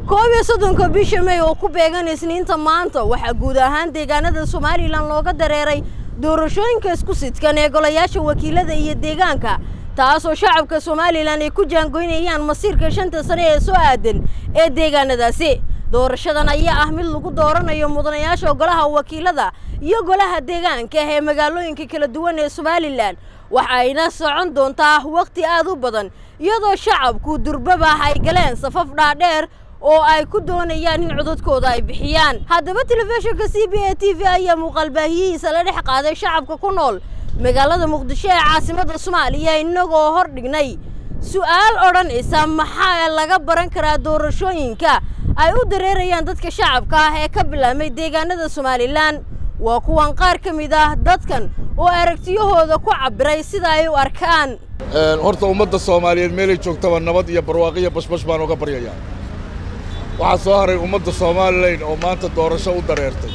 koob iyo soddonka bisha may oo ku beegan isniinta maanta waxaa guud ahaan deegaanada somalilan looga dareeray doorashooyinka isku sidkan ee golayaasha wakiilada iyo deegaanka taasoo shacabka somalilan ay ku jaangoynayaan masiirka shanta sane ee soo aadan ee deegaanadaasi doorashadan ayaa ah mid lagu dooranayo mudanayaasha golaha wakiilada iyo golaha deegaanka ee magaalooyinka kala duwan ee somalilan waxayna socon doontaa wakhti aad u badan iyadoo shacabku durbaba ay galeen safaf dhaadheer oo ay ku doonayaan in codadkooda ay bixiyaan haddaba telefishinka c b a t v ayaa muuqaalbaahiyihiisa la dhex qaaday shacabka ku nool magaalada muqdisho ee caasimadda soomaaliya innagoo hor dhignay su'aal odhanaysa maxaa laga baran karaa doorashooyinka ay u dareerayaan dadka shacabka ah ee ka bilaabmay deegaanada somalilan waa kuwan qaar ka mid ah dadkan oo aragtiyahooda ku cabbiray sida ay u arkaan horta ummadda soomaaliyeed meelay joogtaba nabad iyo barwaaqiyo bashbash baan uga baryayaa waxaa soo haray ummadda somalilan oo maanta doorasho u dareertay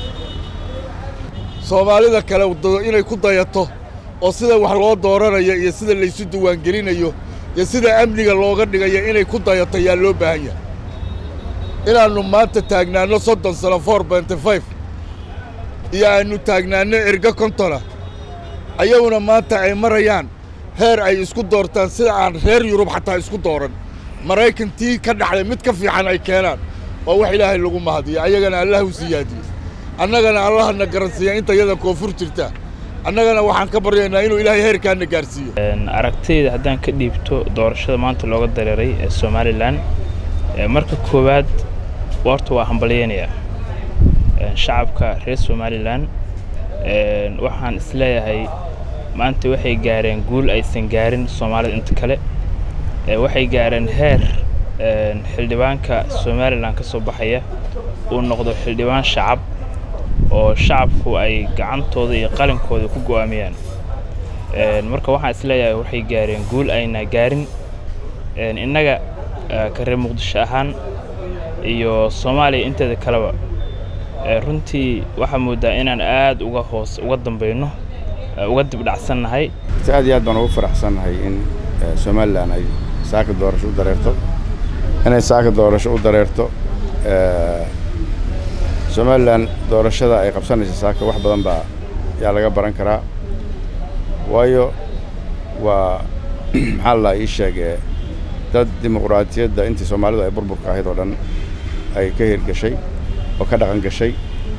soomaalida kale inay ku dayato oo sida wax loo dooranayo iyo sida laysu diiwaangelinayo iyo sida amniga looga dhigayo inay ku dayato yaa loo baahan yahay inaannu maanta taagnaanno soddon sano for benty five iyo aannu taagnaanno erga kontona ayaguna maanta ay marayaan heer ay isku doortaan sida aan reer yurub xataa isku dooran maraykantii ka dhaxday mid ka fiican ay keenaan waa wax ilaahay lagu mahadiyo ayagana allah u siyaadiyo annagana allahna garansiiya inta yada koonfur jirta annagana waxaan ka baryaynaa inuu ilaahay heerkaana gaarsiiyo aragtayda haddaan ka dhiibto doorashada maanta looga dareeray ee somalilan marka koowaad horta waa hambalyaynayaa shacabka reer somalilan waxaan isleeyahay maanta waxay gaareen guul aysan gaarin soomaalida inta kale waxay gaareen heer xildhibaanka somalilan ka soo baxaya uu noqdo xildhibaan shacab oo shacabku ay gacantooda iyo qalinkooda ku go'aamiyaan marka waxaan isleeyahay waxay gaareen guul ayna gaarin innaga ka reer muqdisho ahaan iyo soomaaliya inteeda kaleba runtii waxaa mooddaa inaan aad uga hoos uga dambayno uga dibdhacsannahay aad iyo aad baan ugu faraxsannahay in somalilan ay saaka doorasho u dareerto inay saaka doorasho u dareerto somalilan doorashada ay qabsanaysa saaka wax badan baa yaa laga baran karaa waayo waa maxaa la ii sheegee dad dimuqraadiyadda intii soomaalidu ay burburka ahayd oo dhan ay ka hirgashay oo ka dhaqan gashay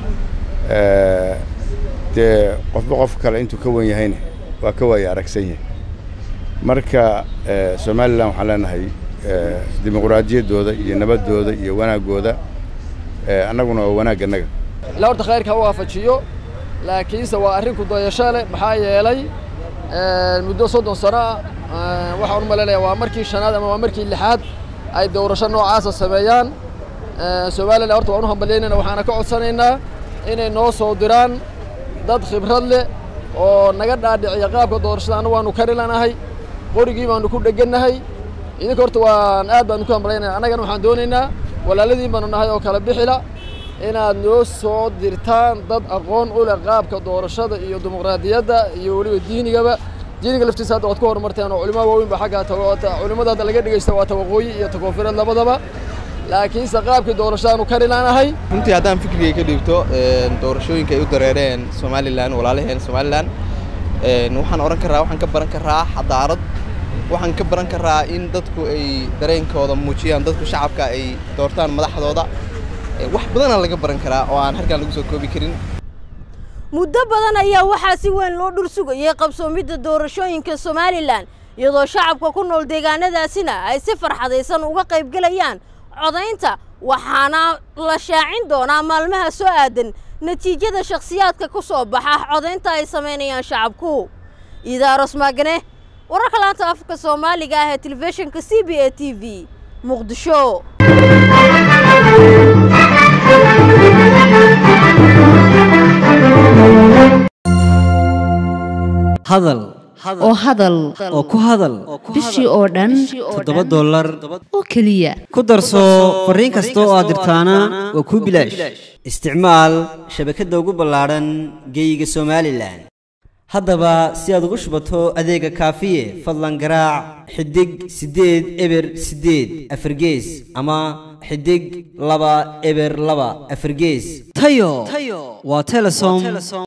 dee qofba qof kale intuu ka wen yahayna waa ka waaya aragsan yahay marka somalilan waxaan leenahay dimuqraadiyaddooda iyo nabaddooda iyo wanaaggooda annaguna waa wanaagga annaga ilaa horta khayrka ha waafajiyo laakiinse waa arrin ku dayasho leh maxaa yeelay muddo soddon sano ah waxaan u malaynayaa waa markii shanaad ama waa markii lixaad ay doorasho noocaasa sameeyaan somalilan horta waan u hambalyaynayna waxaana ka codsanaynaa inay noo soo diraan dad khibrad leh oo naga dhaadhiciya qaabka doorashada anna waanu kari lanahay qorigii baanu ku dhegannahay idinka horta waan aad baanu ku hambalyaynaya annagana waxaan doonaynaa walaaladiin baanu nahay oo kala bixila inaad noo soo dirtaan dad aqoon u leh qaabka doorashada iyo dimuqraadiyadda iyo weliba diinigaba diiniga laftiisa hadda waad ku horumarteen oo culimaa waaweyn ba xagga culimmada hadda laga dhegaysta waa tawaqooyi iyo takoonfureed labadaba laakiinse qaabkii doorashadaanu kari laanahay runtii haddaan fikrigay ka dhiibto doorashooyinka ay u dareereen somalilan walaalaheen somalilan waxaan odhan karaa waxaan ka baran karaa xadaarad waxaan ka baran karaa in dadku ay dareenkooda muujiyaan dadku shacabka ay doortaan madaxdooda wax badanaa laga baran karaa oo aan halkaan lagu soo koobi karin muddo badan ayaa waxaa si weyn loo dhul sugayay qabsoomidda doorashooyinka somalilan iyadoo shacabka ku nool deegaanadaasina ay si farxadaysan uga qaybgelayaan codaynta waxaana la shaacin doonaa maalmaha soo aadan natiijada shakhsiyaadka ku soo baxa codaynta ay samaynayaan shacabku idaaros maagane wararka laanta afka soomaaliga ah ee telefishinka c b a t v muqdisho hadal oo hadal oo ku hadal bishii oo dhan toddoba dollar oo keliya ku darso fariin kasta oo aad dirtaana waa kuu bilaash isticmaal shabakadda ugu ballaadhan geeyiga somalilan haddaba si aad ugu shubato adeega kaafiye fadlan garaac xidig siddeed eber siddeed afargees ama xidig laba eber laba afargees tayo waa telesom